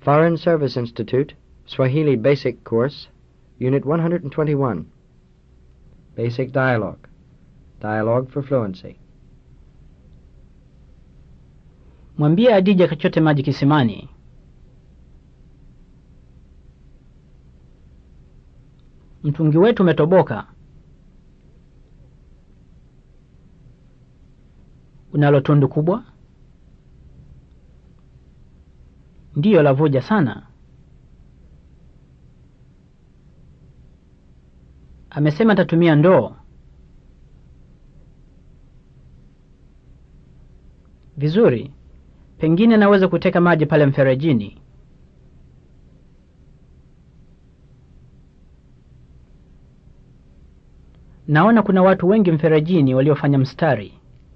Foreign Service Institute, Swahili Basic Course, Unit 121. Basic Dialogue. Dialogue for Fluency. Mwambie Adija kachote maji kisimani. Mtungi wetu umetoboka. Unalo tundu kubwa? Ndiyo, lavuja sana. Amesema atatumia ndoo. Vizuri. Pengine naweza kuteka maji pale mferejini. Naona kuna watu wengi mferejini waliofanya mstari.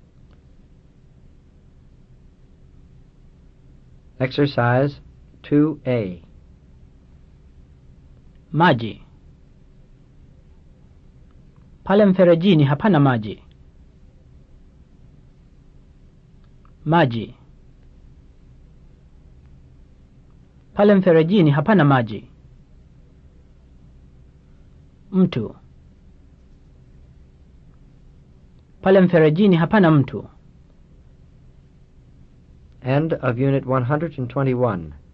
Exercise 2A. Maji. Pale mferejini hapana maji. Maji. Pale mferejini hapana maji. Mtu. Pale mferejini hapana mtu. End of Unit 121.